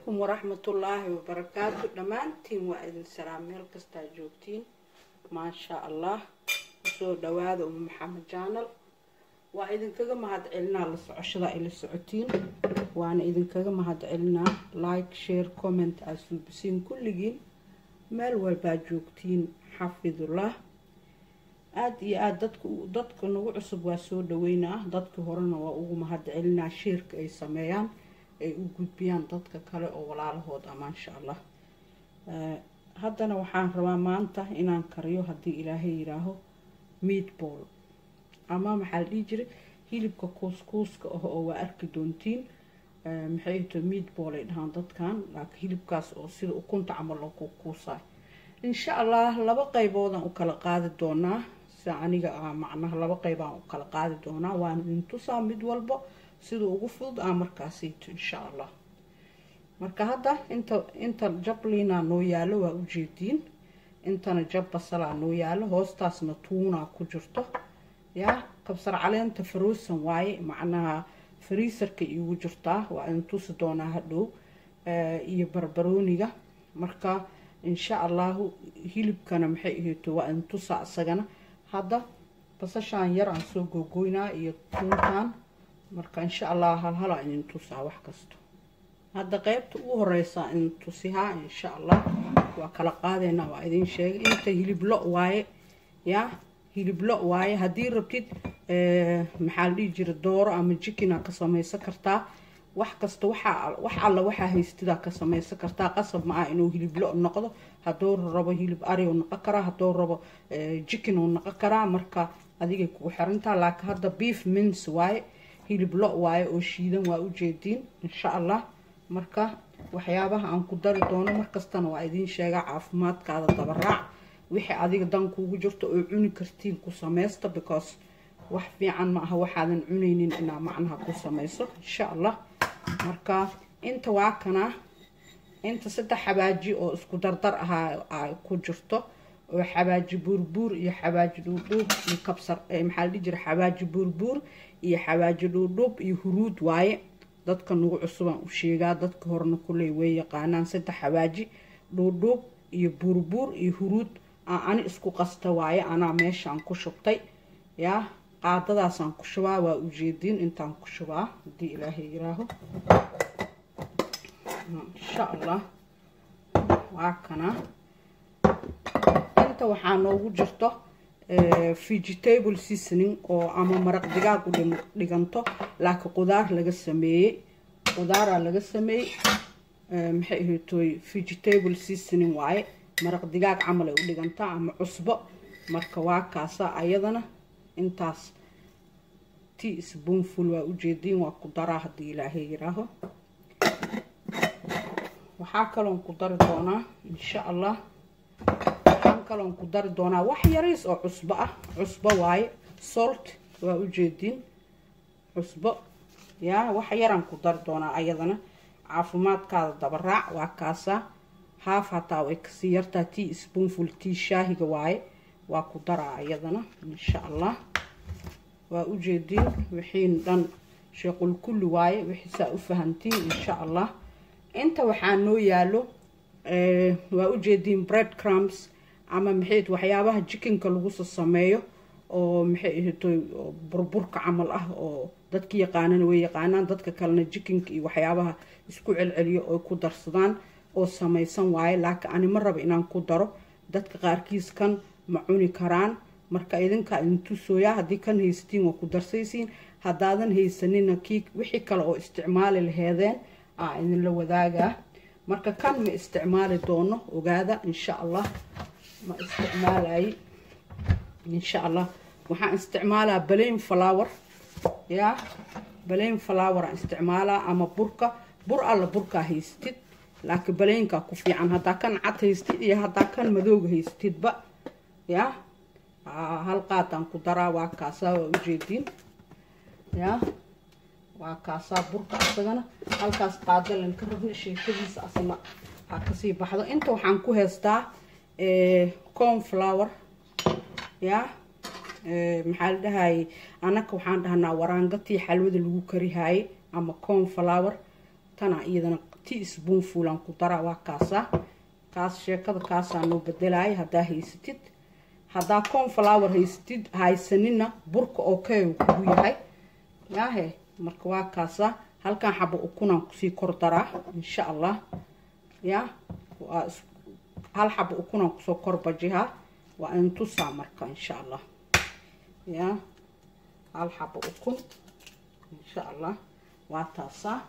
calaykum waraxmatullaahi wabarakaatu dhammaantiin waa idin salaam meel kastaa joogtiin maasha allah usoo dhawaada uma maxamed jaanal waa idinkaga mahad celinaa la socoshada ay la socotiin waana idinkaga mahad celinaa like share comment aad suubisiin kulligiin meel walbaa joogtiin xafidullah aada iyo aada dadka dadka nagu cusub waa soo dhaweynaa dadkii horena waa ugu mahad celinaa sheerka ay sameeyaan ay u gudbiyaan dadka kale oo walaalahood ah maasha allah haddana waxaan rabaa maanta inaan kariyo haddii ilaahay yidhaaho meatball ama maxaa la dhihi jiray hilibka kuuskuuska ah oo waa arki doontiin maxay to meatball ay dhahaan dadkan laakiin hilibkaas oo sida ukunta camal loo kuukuusaay insha allah laba qayboodaan u kala qaadi doonaa sida aniga ah macnaha laba qaybaan u kala qaadi doonaa waan idin tusaa mid walbo sida ugu fudud aa markaasayto insha allah marka hadda inta inta jabliina noo yaalo waa ujeediin intana jab basalaa noo yaalo hoostaasna tuunaa ku jirto yaa kabsar caleenta faroosan waaye macnaha fariisarka iigu jirtaa waa idin tusi doonaa hadhow iyo barbarooniga marka insha allahu hilibkana maxay ahayto waa idin tusaa isagana hadda basashaan yar aan soo googoynaa iyo tuuntaan marka insha allah halhalaa idin tusaa wax kasta hadda qeybta ugu horeysa idin tusihaa insha allah waa kala qaadeynaa waa idin sheegay inta hilib lo waaye yaa hilib lo waaye haddii rabtid maxaa la dhihi jira dooro ama jikina ka samaysan kartaa wax kasta waxaa wax alla waxaa haystidaa ka samaysan kartaa qasab ma ah inuu hilib lo noqdo hadduu rabo hilib ari u noqon karaa hadduu rabo jikin uu noqon karaa marka adigay kugu xirantaa laakiin hadda beef mins waaye hilib lo waaye oo shiidan waa ujeediin insha allah marka waxyaabaha aan ku dari doono markastana waa idiin sheegaa caafimaadkaada dabaraac wixii adiga dan kuugu jirto oo cuni kartiin ku samaysta because wax fiican ma aha waxaadan cunaynin inaa macnaha ku samayso insha allah marka inta waa kana inta saddex xabaaji oo isku dardar ahaa ku jirto oo xabaaji buurbuur iyo xabaaji dhuudhuub iyo kabsar maxaa la dhihi jira xabaaji buurbuur iyo xabaaji dhuudhuub iyo huruud waaye dadka nagu cusubaan u sheegaa dadka horena kuley way yaqaanaan saddex xabaaji dhuudhuub iyo buurbuur iyo huruud ani isku qasta waaye anaa meeshaan ku shubtay yaa qaadadaasaan ku shubaa waa ujeediin intaan ku shubaa haddii ilaahay yiraaho insha allah waa kana inta waxaa noogu jirto vegetable seasoning oo ama maraq digaag u dhiganto laakiin qudaar laga sameeyey qudaaraa laga sameeyey maxay ahaytoy vegetable seasoning waaye maraq digaag camal ay u dhigantaa ama cusbo marka waa kaasa ayadana intaas tea spoonful waa ujeediin waa ku daraa haddii ilaahay yiraaho waxaa kaloon ku dari doonaa insha allah waxaan kaloon ku dari doonaa wax yariis oo cusbo ah cusbo waaye salt waa ujeediin cusbo yaa wax yaraan ku dari doonaa ayadana caafimaadkaada dabaraac waa kaasaa haaf hataa way kasii yartaa tea spoonful tea shaahiga waaye waa ku daraa ayadana insha allah waa ujeediin wixiin dhan sheequl kulli waaye wixiisaa u fahantiin insha allah inta waxaa noo yaalo waa ujeediin bread crums ama maxay waxyaabaha jikinka laguso sameeyo oo maxay ahaytoy burburka camal ah oo dadka yaqaanana way yaqaanaan dadka kalena jikinka iyo waxyaabaha isku celceliyo oo ku darsadaan oo samaysan waaye laakiin ani ma raba inaan ku daro dadka qaarkiis kan ma cuni karaan marka idinkaa idin tusooyaa haddii kan haysatiin waa ku darsaysiin haddaadan haysanina kii wixii kale oo isticmaali laheedeen aa idinla wadaagaa marka kan ma isticmaali doono ogaada insha allah ma isticmaalay insha allah waxaan isticmaalaa balayn flower yaa balayn flower aan isticmaalaa ama burka bur alla burkaa haystid laakiin balaynkaa ku fiican haddaa kan cad haystid iyo haddaa kan madooga haystidba yaa hal qaadaan ku daraa waa kaasaa waa ujeediin yaa waa kaasaa burka asagana halkaas qaadalan ka rabna sheekadiisa asna ha kasii baxdo inta waxaan ku heystaa corn flower yaa maxaa la dhahayay anaka waxaan dhahnaa waraangatii xalwada lagu karihaayey ama corn flower tana iyadana tea spoonfulan ku daraa waa kaasa kaas sheekada kaasaa noo bedelaya haddaa haysatid haddaa conflower haysatid haysanina burka oo keegu kugu yahay yaahe marka waa kaasa halkan xabo ukunaan kusii kor daraa insha allah ya waa hal xabo ukunaan kusoo kor bajihaa waa intusaa marka insha allah ya hal xabo ukun insha allah waa taasaa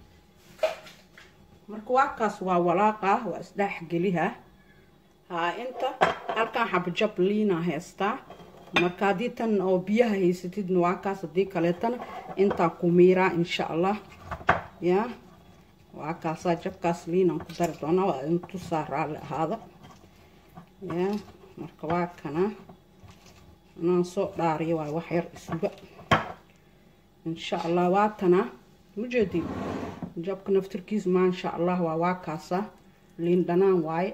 marka waa kaas waa walaaqa waa isdhex geliha haa inta halkan xabo jab liina haystaa marka haddii tan oo biyaha haysatidna waa kaas haddii kaleetana intaa ku miiraa insha allah ya waa kaasaa jabkaas liinaan ku dari doonaa waa intusaa raalli ahaada ya marka waa kana inaan soo dhaariyo waay wax yar isuga insha allah waatana mujeedin jabka naftirkiis maasha allah waa waa kaasa liin dhanaan waaye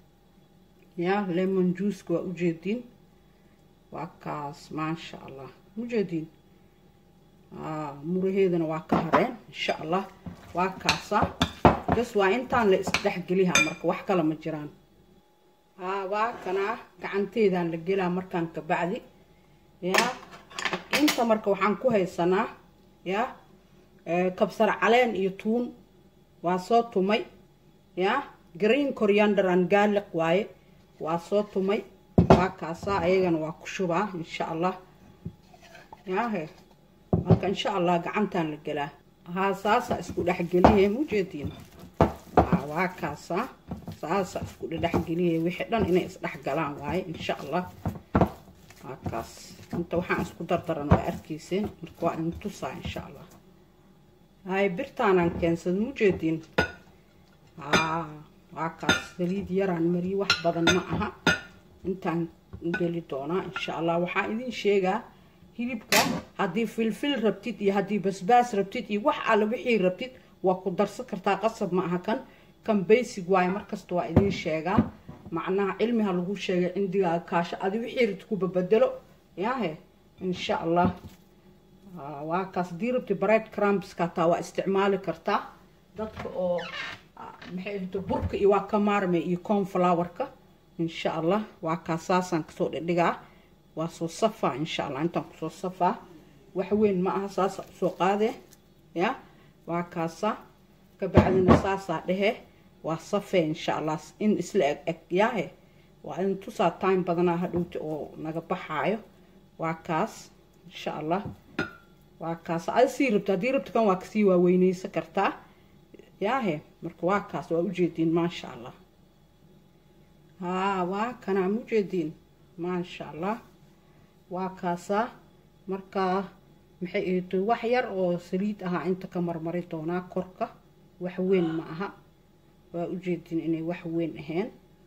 ya lemon juiceka waa ujeediin waa kaas maasha allah mujeediin muraheedana waa ka hareen insha allah waa kaasa gas waa intaan la isdhexgeliha marka wax kale ma jiraan haa waa kanaa gacanteedaan la gelaa markaan ka bacdi yaa inta marka waxaan ku haysanaa yaa kabsar caleen iyo tuun waa soo tumay yaa green coriander and garlic waaye waa soo tumay waa kaasaa ayagana waa ku shubaa insha allah yaahe marka insha allah gacantaan la gelaa haa saasa isku dhexgeliye mujeediin waa kaasaa saasa isku dhexgeliye wixii dhan inay isdhexgalaan waaye insha allah waa kaas inta waxaan isku dardaran waa arkayseen marka waa intusaa insha allah hay birtaanaan keensada mujeediin haa waa kaas saliid yaraan mariye wax badan ma aha intaan geli doonaa insha allah waxaa idin sheegaa hilibka haddii filfil rabtid iyo haddii basbaas rabtid iyo wax alle wixii rabtid waa ku darsan kartaa qasab ma aha kan kan basic waaye markasta waa idin sheegaa macnaha cilmiha lagu sheegay cindigaaga kaasho adi wixii rabtid ku babedelo yaahe insha allah waa kaas haddii rabtid bread crumbska hataa waa isticmaali kartaa dadka oo maxay ahto burka iyo waa ka maarmay iyo cornflowerka insha allah waa kaas saasaan kasoo dhidhigaa waa soo safaa insha allah intaan kusoo safaa wax weyn ma aha saasa usoo qaadee ya waa kaasa kabacdina saasaa dhehe waa safee insha allah in isla eg eg yaahe waa in tusaa time badanaa hadhowta oo naga baxaayo waa kaas insha allah waa kaas adi sii rabta haddii rabta kan waa kasii waaweyneysan kartaa yaahe marka waa kaas waa ujeediin maasha allah haa waa kanaa mujeediin maasha allah waa kaasaa markaa maxay ahto wax yar oo saliid ahaa inta ka marmari doonaa korka wax weyn ma aha waa ujeedin inay wax weyn ahayn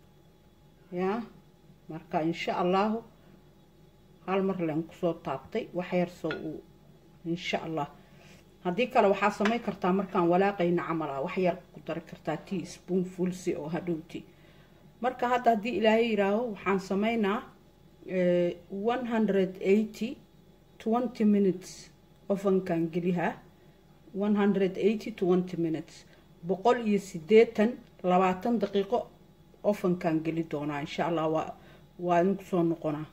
yaa marka insha allahu hal mar leen kusoo taabtay wax yar soo uu insha allah haddii kale waxaa samayn kartaa markaan walaaqayna camal ah wax yar ku dari kartaa tea spoon fulsi oo hadhowti marka hadda haddii ilaahay yiraaho waxaan sameynaa one hundred eighty twenty minutes ofankan gelihaa one hundred eighty twenty minutes boqol iyo sideetan labaatan daqiiqo ofankan geli doonaa insha allah waa waa idinku soo noqonaa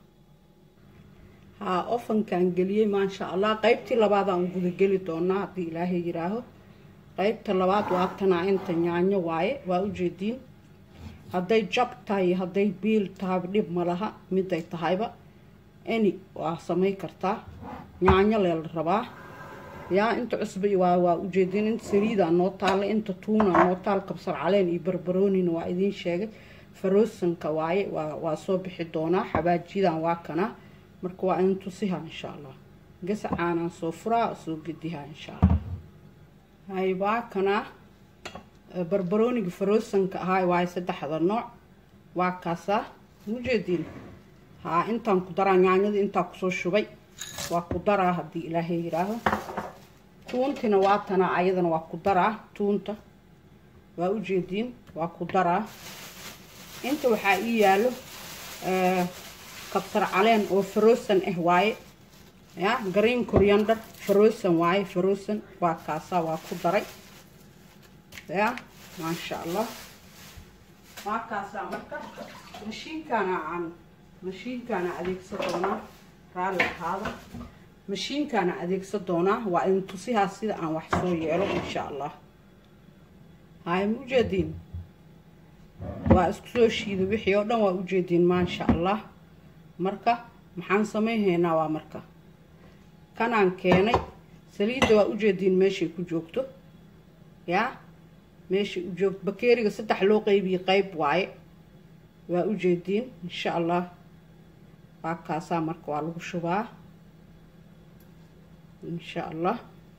haa ofankan geliyey maasha allah qeybtii labaadaan gudageli doonaa haddii ilaahay yiraaho qeybta labaad waa tanaa inta yaanyo waaye waa ujeediin hadday jab tahay hadday biil tahayba dhib ma laha miday tahayba any waa samay kartaa yaanyo lee la rabaa yaa inta cusba waa waa ujeedin inta saliida noo taalla inta tuuna noo taal kabsar caleen iyo barbaroonina waa idiin sheegay faroosanka waaye waa waa soo bixi doonaa xabaajiyadan waa kana marka waa idin tusiha insha allah gasacaanaan soo furaa soo gediha insha allah hay waa kana barbarooniga faroosanka ahaa waaye saddexda nooc waa kaasaa ujeediin haa intaan ku daraa yaanyada intaa kusoo shubay waa ku daraa haddii ilaahay yiraaho tuuntina waa tanaa ayadana waa ku daraa tuunta waa ujeediin waa ku daraa inta waxaa ii yaalo kabsar caleen oo faroosan ah waaye ya green coriander faroosan waaye faroosan waa kaasaa waa ku daray ya maasha allah waa kaasaa marka mashiinkaana aan mashiinkaana adeegsan doonaa raalli ahaada mashiinkaana adeegsan doonaa waa idin tusihaa sida aan wax soo yeelo insha allah haay ma ujeediin waa isku soo shiida wixii oo dhan waa ujeediin maasha allah marka maxaan samayhaynaa waa marka kanaan keenay saliidda waa ujeediin meeshay ku joogto yaa meeshay u joogto bakeeriga saddex loo qeybiye qeyb waaye waa ujeediin insha allah waa kaasaa marka waa lagu shubaa insha allah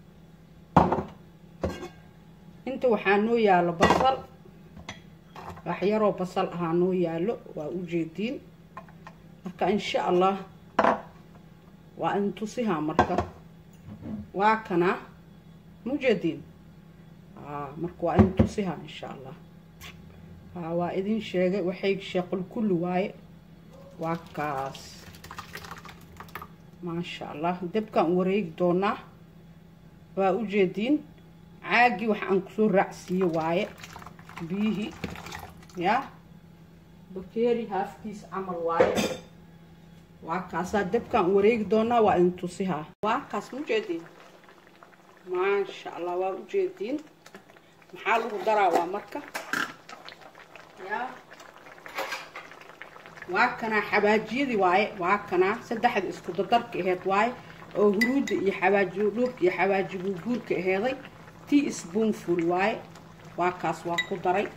inta waxaa noo yaalo basal waxyaroo basal ahaa noo yaalo waa ujeediin marka insha allah waa in tusihaa marka waa kanaa mujeediin marka waa in tusihaa insha allah waa idin sheegay waxay sheequl kulli waaye waa kaas maasha allah dabkaan wareegi doonaa waa ujeediin caagii wax aan kusoo raacsiiye waaye biyihii yaa bakeeri haafkiis camal waaye waa kaasaa dabkaan wareegi doonaa waa idin tusihaa waa kaas mujeediin maasha allah waa ujeediin maxaa lagu daraa waa marka yaa waa kanaa xabaajiyadii waaye waa kanaa saddexda isku dadarka aheyd waaye oo huruudda iyo xabaaji dhuubka iyo xabaaji buurbuurka aheeday tea spoonful waaye waa kaas waa ku daray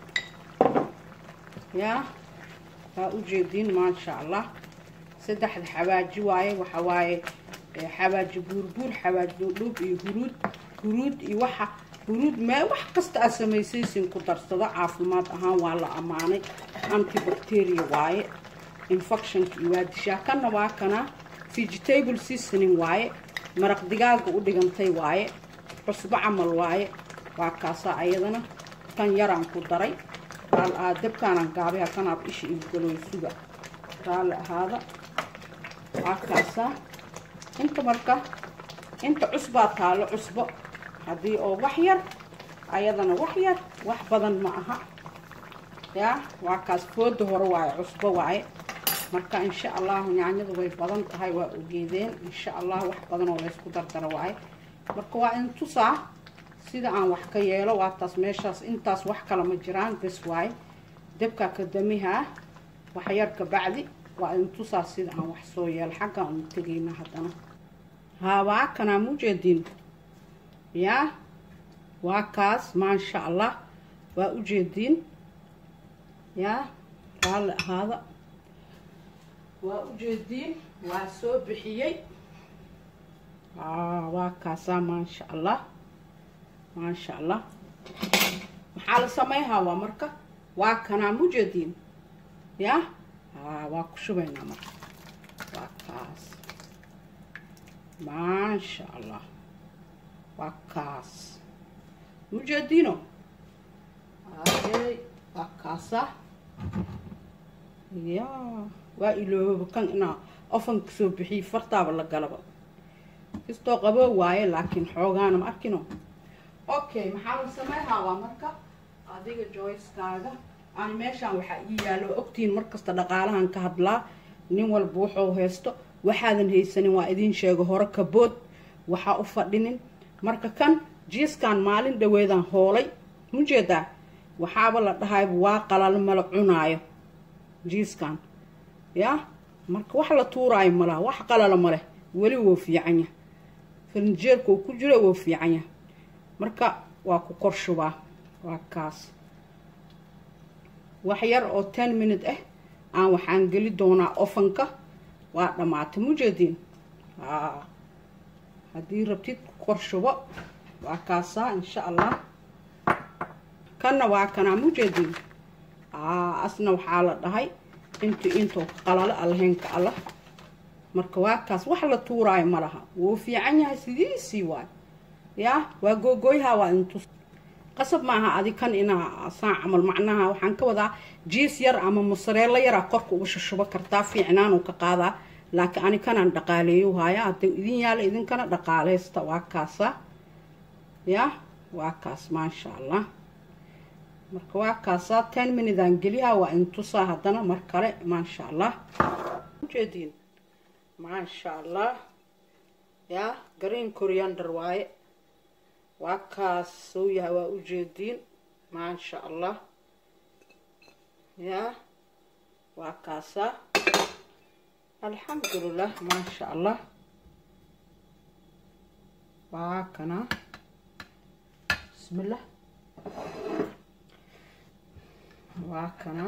yaa waa ujeediin maasha allah saddexda xabaaji waaye waxa waaye xabaaji buurbuur xabaaji dhuub iyo huruud huruud iyo waxa huruud mee wax kasta aad samaysaysin ku darsado caafimaad ahaan waa la ammaanay antibacteria waaye infectionka iyo waa dishaa kanna waa kana vegetable seasoning waaye maraq digaaga u dhigantay waaye cusbo camal waaye waa kaasaa ayadana kan yaraan ku daray dabkaanaan gaabaya kanaab isha igaloy suga raalli ahaada waa kaasaa inta marka inta cusbaa taalo cusbo haddii oo wax yar ayadana wax yar wax badan ma aha yaa waa kaas fooda hore waaye cusbo waaye marka insha allahu nyaanyadu way badan tahay waa ogeedeen insha allah wax badan oo laysku dardaro waaye marka waa in tusaa sida aan wax ka yeelo waa taas meeshaas intaas wax kale ma jiraan bes waaye dabkaa kadamihaa waxyar ka bacdi waa in tusaa sida aan wax soo yeelo xaggaan unu tegayna haddana haa waa kanaa mujeediin yaa waa kaas maasha allah waa ujeediin yaa raalli ahaada waa ujeediin waa soo bixiyey waa kaasaa maasha allah maasha allah maxaa la samayhaa waa marka waa kanaa mujeediin yaa waa ku shubaynaa marka waa kaas maasha allah waa kaas mujeediino waa kaasa ya waa iloobaba kan inaa ofanka soo bixiyay fartaaba la galaba kastoo qaboo waaye laakiin xoogaana ma arkino okay maxaa la samayhaa waa marka adiga joyskaaga aan meeshaan waxaa ii yaalo ogtihiin markasta dhaqaalahan ka hadlaa nin walba wuxuu haysto waxaadan haysanin waa idiin sheego hore kabood waxaa u fadhinin marka kan jiiskan maalin dhaweedaan hoolay mujeedaa waxaaba la dhahayba waa qalal mala cunaayo jiiskan yaa marka wax la tuuraayo malaha wax qalala maleh weli woo fiican yah farnijeerka uu ku jiro woo fiican yah marka waa ku kor shubaa waa kaas wax yar oo ten minute ah aan waxaan geli doonaa ofanka waa dhammaatay mujeediin haddii rabtid ku kor shubo waa kaasaa insha allah kanna waa kanaa mujeediin asna waxaa la dhahay intu intuu qalalo allahaynka allah marka waa kaas wax la tuuraayo ma laha wuu fiican yahay sidiisii waay yaa waa googooyaha waa intus qasab maaha adi kan inaa saan camal macnaha waxaan ka wadaa jiis yar ama musareelo yaraa korka uga shushubo kartaa fiicnaanuu ka qaadaa laakiin ani kanaan dhaqaaleeyo haya hadday idin yaala idinkana dhaqaaleysta waa kaasa yaa waa kaas maasha allah marka waa kaasaa ten minidaan geliyaa waa intusaa haddana mar kale maasha allah ujeediin maasha allah yaa green coriander waaye waa kaas soo yahay waa ujeediin maasha allah yaa waa kaasaa alxamdulilah maasha allah waa kana bismillah waa kana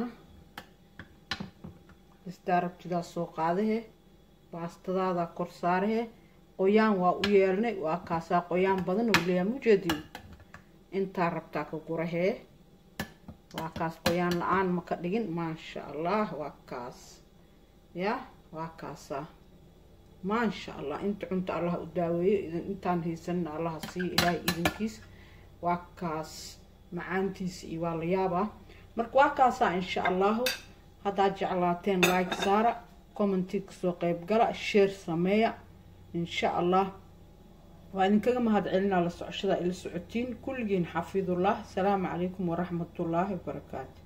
istaa rabtidaa soo qaadahe baastadaada kor saarahe qoyaan waa u yeelnay waa kaasaa qoyaan badan oo leeyahay mujeediin intaa rabtaa ka gurahee waa kaas qoyaan la-aan ma ka dhigin maasha allah waa kaas ya waa kaasaa maasha allah inta cunta allah u daaweeyo idin intaan haysanna allaha siiyo ilaahay idinkiis waa kaas macaantiisa iyo waa la yaabaa marka waa kaasaa insha allahu haddaad jeclaateen like saara commenti kasoo qeyb gala sheer sameeya insha allah waa idinkaga mahad celinaa la socoshada ila socotiin kulligiin xafidullah asalaamu calaykum waraxmatullaahi wabarakaatu